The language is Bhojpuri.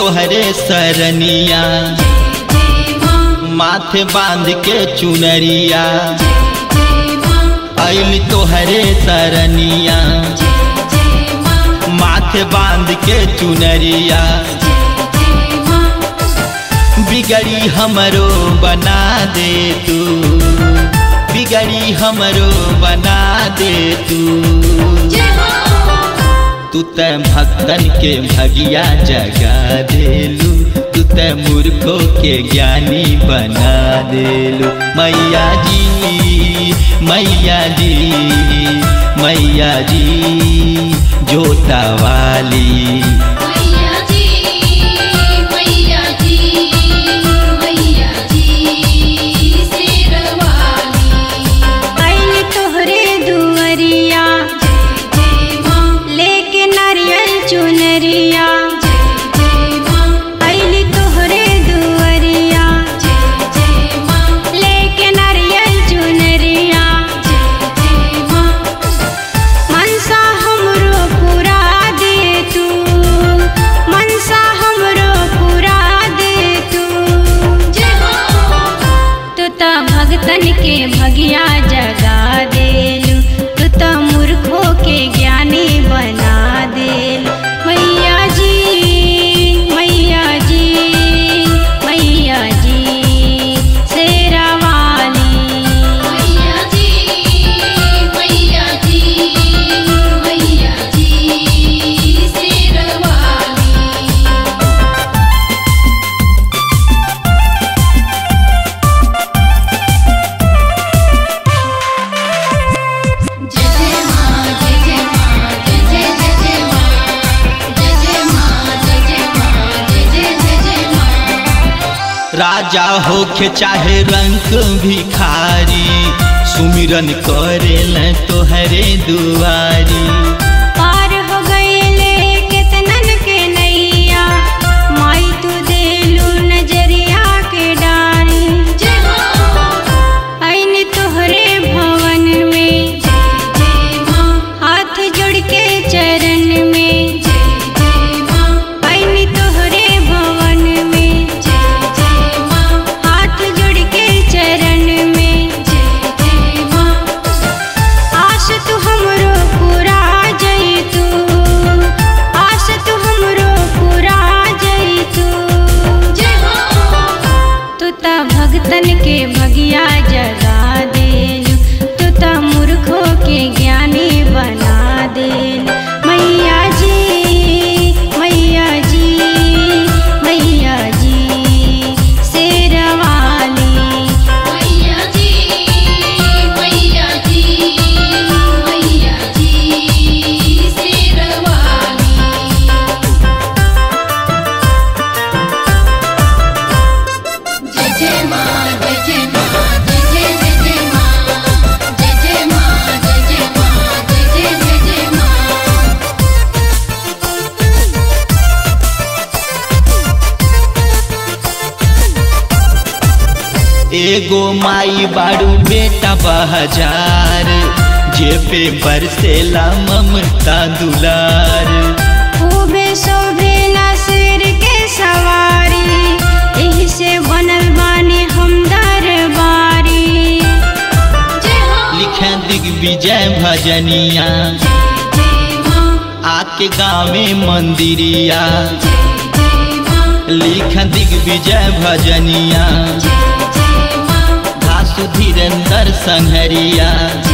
तोहरे सरनिया माथे बांध के चुनरिया आइल तोहरे सरनिया माथे बांध के चुनरिया बिगड़ी हमरो बना दे तू बिगड़ी हमरो बना दे तू तू त भक्तन के भगिया जगा देलू तू त मूर्खों के ज्ञानी बना देलू मैया जी मैया जी मैया जी जोता वाली मैया जी मैया जी मैया जी शेरवाली आइल तोहरे दुअरिया लेके नारियल चुनरिया आइल तोहरे दुअरिया लेके नारियल चुनरिया मनसा हमरो पूरा दे तू मनसा हमरो पूरा दे तू तू त भगतन के भगिया जगा देलू तू त मूर्खों के ज्ञानी बना देलू मैया जी मैया जी मैया जी शेरा वाली मैया जी मैया जी मैया जी शेरवाली जय जय माँ जय जय माँ जय जय जय जय माँ जय जय माँ जय जय माँ जय जय जय जय माँ राजा होके चाहे रंग भिखारी सुमिरन करेल तोहरे दुआरी पार हो गईले केतनन के नैया माई तू देलू नजरिया के डारी जय माँ आईन तोहरे भवन में जय माँ हाथ जोड़ के चरण में जय जय माँ आईन तोहरे भवन में जय जय माँ हाथ जोड़ के चरण में जय जय माँ आश तू हमरो पूरा जई तू आश तू हमरो पूरा जई तू जय माँ तू त भगतन के भगिया जगा देलू तू त मूर्खों के ज्ञानी बना देलू मैया जी मैया जी मैया जी शेरवाली मैया जी मैया जी मैया जी शेरवाली जय जय माँ जय जय माँ जय जय जय जय माँ जय जय माँ जय जय माँ जय जय जय जय माँ एगो माई बाड़ू बेटा बहजार जे पे बरसेला ममता दुलार खूबे शोभे नसर के सवारी एही से बनल बानी हम दरबारी जय हो लिखे दिग्विजय भजनिया जय माँ आके गावे मंदिरिया जय जय माँ लिख दिग्विजय भजनिया जय जय माँ घासु धीरेन्द्र संहरिया